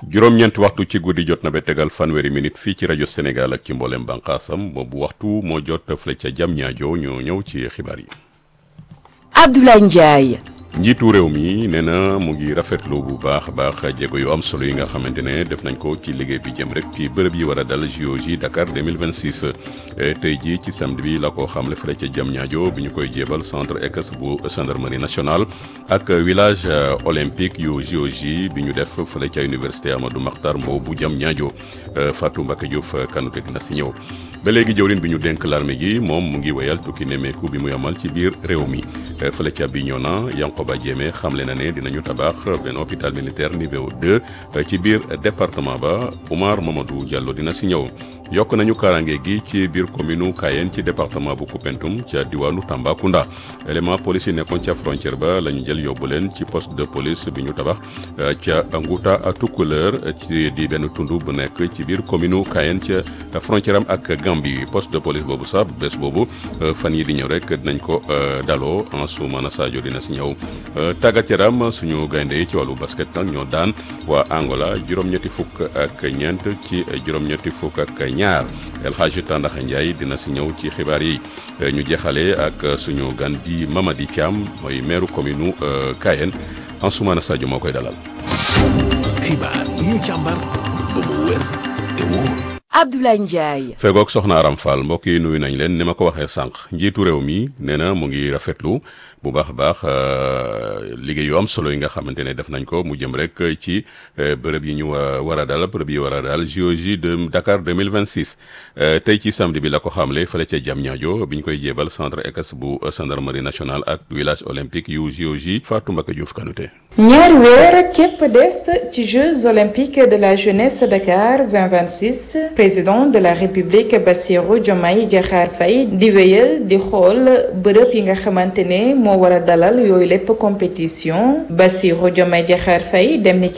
juróom-ñeenti waxtu ci guddi jot na ba tegal fanweeri minute fii ci rajo Sénégal ak ci mboolem bànqaasam boobu waxtu moo jot fële ca jam ñaajo ñoo ñëw ci xibaar yi. Abdoulaye Ndiaye. njiitu réew mi nee na mu ngi rafetlu bu baax a baax jéego yu am solo yi nga xamante ne def nañ ko ci liggéey bi jëm rek ci bërëb yi war a dal JOJ Dakar 2026 tey jii ci samedi bi la ko xamle fële ca jam ñaajo bi ñu koy jébal centre ECAS bu gendarmerie nationale ak village olympique yu JOJ bi ñu def fële ca université Amadou Mahtar Mbow bu jam ñaajo Fatou Mbacké Diouf Kanouté dina si ñëw ba léegi jëwrin bi ñu dénk l'armée gi moom mu ngi wéyal tukki nemmeeku bi muy amal ci biir réew mi fële ca Bignona Yankoba Diémé xamle na ne dinañu tabax benn hôpital militaire niveau 2 ci biir département ba Oumar Mamadou Diallo dina si ñëw yokk nañu kaaraange gi ci biir commune Kayen ci département bu Koupentoum ca diwaanu Tambacounda élément police yi nekkoon ca frontière ba la ñu jël yóbbu leen ci poste de police bi ñu tabax ca Ngouta Tukuleur ci di benn tund bu nekk ci biir commune Kayen ca frontière am ak Gambie poste de police boobu sax bés boobu fan yi di ñëw rek dinañ ko daloo Ansoumana Sadio dina si ñëw tàggat yaram suñu gaynde yi ci wàllu basket nag ñoo daan waa Angola juróom-ñetti fukk ak ñeent ci juróom-ñetti fukk ak ñaar El Hadji Tandaxa Ndiaye dina si ñëw ci xibaar yi ñu jeexale ak suñu gan di Mamadi Thiam mooy maire commune Kayen Ansoumana Sadio moo koy dalal. xibaar yi ñu càmbar ba mu wér te wóor. Abdoulaye Ndiaye. fegook soxna Aram Fall mbokk yi nuyu nañ leen ni ma ko waxee sànq njiitu réew mi nee na mu ngi rafetlu bu baax a baax liggéey yu am solo yi nga xamante ne def nañ ko mu jëm rek ci bërëb yi ñu war a dal bërëb yi war a dal JOJ de Dakar 2026 tey ci samedi bi la ko xamle fële ca Diamniadio bi ñu koy jébal centre ECAS bu gendarmerie nationale ak village olympique yu JOJ Fatou Mbacké Diouf Kanouté. ñaari weer képp des ci Jeux olympiques de la jeunesse Dakar 2026 président de la république Bassirou Diomaye Diakhar Faye di wéyal di xool bërëb yi nga xamante ne moo war a dalal yooyu lépp compétition Bassirou Diomaye Diakhar Faye dem ni